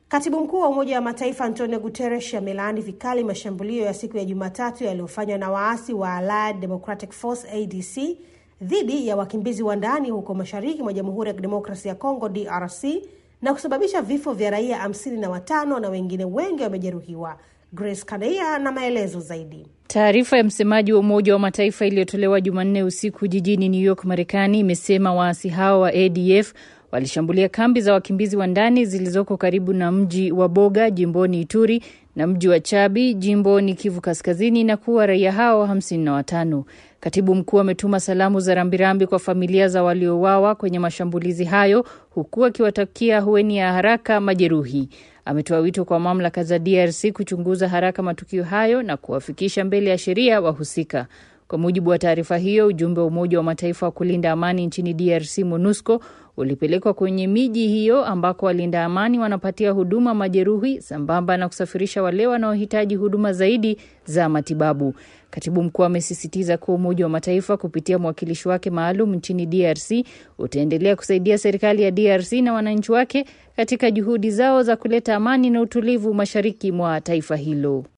Katibu mkuu wa Umoja wa Mataifa Antonio Guterres amelaani vikali mashambulio ya siku ya Jumatatu yaliyofanywa na waasi wa Allied Democratic Force ADC dhidi ya wakimbizi wa ndani huko mashariki mwa Jamhuri ya Kidemokrasia ya Kongo DRC na kusababisha vifo vya raia hamsini na watano na wengine wengi wamejeruhiwa. Grace Kadeia na maelezo zaidi. Taarifa ya msemaji wa Umoja wa Mataifa iliyotolewa Jumanne usiku jijini New York, Marekani, imesema waasi hao wa ADF walishambulia kambi za wakimbizi wa ndani zilizoko karibu na mji wa Boga jimboni Ituri na mji wa Chabi jimboni Kivu Kaskazini na kuwa raia hao hamsini na watano. Katibu mkuu ametuma salamu za rambirambi kwa familia za waliouawa kwenye mashambulizi hayo huku akiwatakia hueni ya haraka majeruhi. Ametoa wito kwa mamlaka za DRC kuchunguza haraka matukio hayo na kuwafikisha mbele ya sheria wahusika. Kwa mujibu wa taarifa hiyo, ujumbe wa Umoja wa Mataifa wa kulinda amani nchini DRC, MONUSCO, ulipelekwa kwenye miji hiyo ambako walinda amani wanapatia huduma majeruhi sambamba na kusafirisha wale wanaohitaji huduma zaidi za matibabu. Katibu mkuu amesisitiza kuwa Umoja wa Mataifa kupitia mwakilishi wake maalum nchini DRC utaendelea kusaidia serikali ya DRC na wananchi wake katika juhudi zao za kuleta amani na utulivu mashariki mwa taifa hilo.